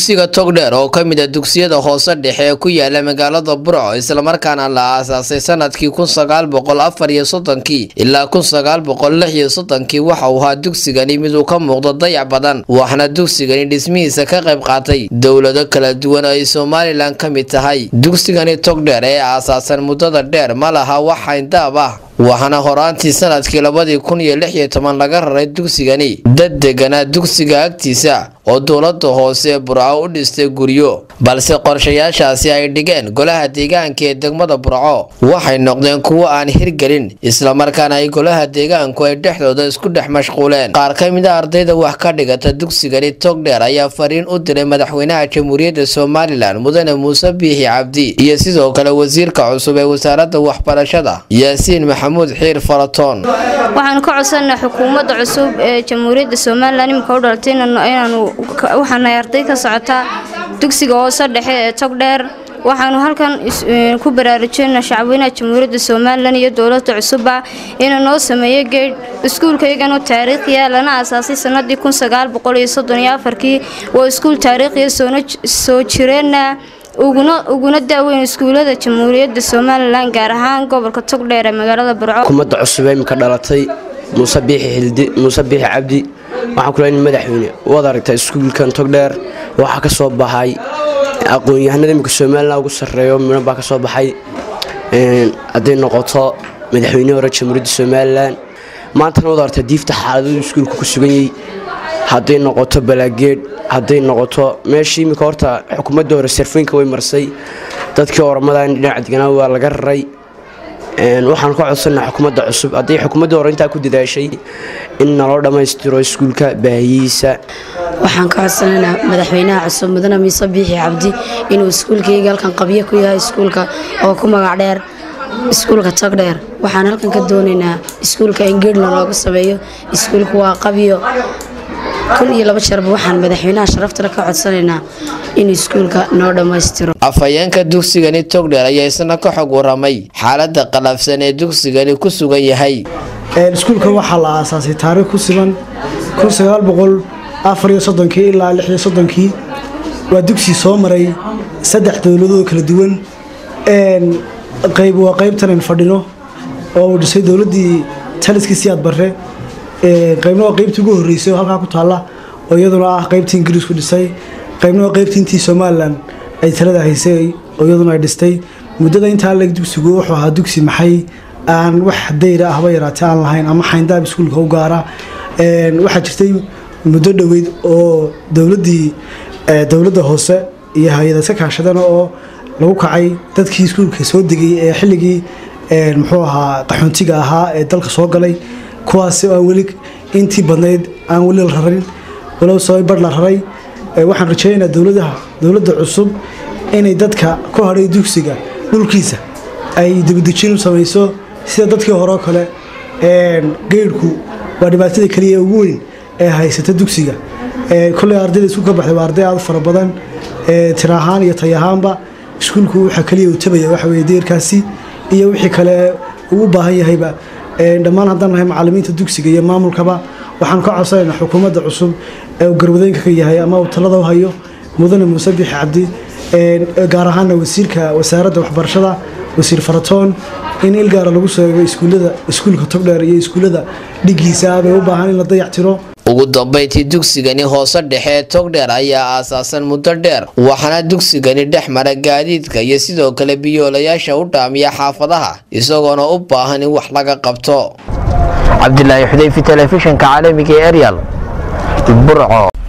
dugsiga togdheer oo ka mid a dugsiyada hoose dhexe ee ku yaala magaalada burco islamarkaana la aasaasay sanadkii kun sagaal boqol afar iyo soddonkii ilaa kun sagaal boqol lix iyo soddonkii waxa uu ahaa dugsigani mid uu ka muuqdo dayac badan waxaana dugsigani dhismihiisa ka qayb qaatay dowlado kala duwan oo ay somalilan ka mid tahay dugsigani togdheer ee aasaasan muddada dheer ma laha wax hayndaab ah waxaana horaantii sanadkii labadii kun iyo lix iyo toban laga raray dugsigani dad deganaa dugsiga agtiisa oo dowlada hoose burco u dhistay guryo balse qorshayaashaasi ay dhigeen golaha deegaanka ee degmada burco waxay noqdeen kuwo aan hirgelin islamarkaana ay golaha deegaanku ay dhexdooda isku dhex mashquuleen qaar ka mid a ardayda wax ka dhigata dugsigani togdheer ayaa fariin u diray madaxweynaha jamhuuriyadda somalilan mudane muuse biixi cabdi iyo sidoo kale wasiirka cusub ee wasaarada waxbarashada yaasiin maxamuud xiir faratoon waxaanu ka codsanaa xukuumadda cusub ee jamhuuriyadda somalilan iminka u dhalatay inaanu waxaanay arday ka socotaa dugsiga hoose dhexe ee togdheer waxaanu halkan ku baraarujinaa shacweynaha jamhuuriyadda somalilan iyo dowlada cusubba inuu noo sameeyo geed iskuulkayganu taariikhiya lana aasaasay sanadii kun sagaal boqol iyo soddon iyo afarkii waa iskuul taariikhiya soo jireenna uguna daaweyn iskuulada jamhuuriyadda somalilan gaar ahaan gobolka togdheer ee magaalada burco xukuumadda cusub ee imika dhalatay muuse biixi xildi muuse biixi cabdi waxaan kula in madaxweyne waad aragtaa iskuulkan togdheer waxaa ka soo baxay aqoon-yahanada imika somalilan ugu sarreeyo midhan baa ka soo baxay hadday noqoto madaxweyne hore jamhuuriyadda somalilan maantana waad aragtaa diifta xaaladadu iskuulka ku sugan yahay hadday noqoto balaageed hadday noqoto meeshii imika horta xukuumadda hore sarfooyinka way marsay dadkii oramadan dhinaca deganaa waa laga raray waxaan ka codsanaa xukuumadda cusub haddii xukuumadda hore intaa ku dadaashay in naloo dhammaystiro iskuulka baahiyihiisa waxaan ka codsanaynaa madaxweynaha cusub mudane miise biixi cabdi inuu iskuulkayga halkan qabyo ku yahay iskuulka oo ku magac dheer iskuulka togdheer waxaan halkan ka doonaynaa iskuulka in geedhna looga sameeyo iskuulka waa qabyo kun iyo laba jeerba waxaan madaxweynaha sharaftale ka codsanaynaa inuu iskuulka noo dhammaystiro afhayeenka dugsigani togdheer ayaa isna ka xog waramay xaalada qalafsan ee dugsigani ku sugan yahay iskuulkan waxaa la aasaasay taariikh ku siman kun sagaal boqol afar iyo soddonkii ilaa lix iyo soddonkii waa dugsi soo maray saddex dowladoo kala duwan qayb waa qaybtanan fadhino oo uu dhisay dowladdii taliskii siyaad barre qaybna waa qaybtii ugu horreysay oo halkaa ku taalla oo iyaduna ah qaybtii ingiriisku dhisay qaybna waa qaybtii intii somalilan ay talada haysay oo iyaduna ay dhistay muddada intaa leg dugsigu wuxuu ahaa dugsi maxay aan wax dayra ahba yaraatee aan lahayn ama xayndaab iskuulka u gaara waxaa jirtay muddo dhoweyd oo dowladdii dowladda hoose iyo hay-ada iska kaashadeen oo lagu kacay dadkii iskuulka soo degay ee xilligii muxuu ahaa qaxoontiga ahaa ee dalka soo galay kuwaasi aan weli intii badnayd aan weli la rarin walow soo bar la raray waxaan rajaynaynaa dowladaha dowladda cusub inay dadka ku hadhay dugsiga dhulkiisa ay dibadejin u samayso sida dadkii hore oo kale geydhku waa dhibaatada keliya ugu weyn ee haysata dugsiga koley ardayda isku ka baxday waa arday aad fara badan tir ahaan iyo tay ahaanba iskuulku waxa keliya uu tabaya waxa weye deerkaasi iyo wixii kale uu u baahan yahayba dhammaan haddaan nahay macalimiinta dugsiga iyo maamulkaba waxaan ka codsanaynaa xukuumadda cusub ee uu garwadeenka ka yahay ama uu talada u hayo mudane muuse biixi cabdi gaar ahaana wasiirka wasaaradda waxbarashada wasiir faratoon in ilgaara lagu soo eego iskuullada iskuulka togdheer iyo iskuullada dhigiisa bay u baahan in la dayactiro ugu dambayntii dugsigani hoose dhexe ee togdheer ayaa aasaasan muddo dheer waxaana dugsigani dhex mara gaadiidka iyo sidoo kale biyoolayaasha u dhaamiya xaafadaha isagoona u baahan in wax laga qabto cabdilaahi xudeyfi telefishinka caalamiga ee eryal burco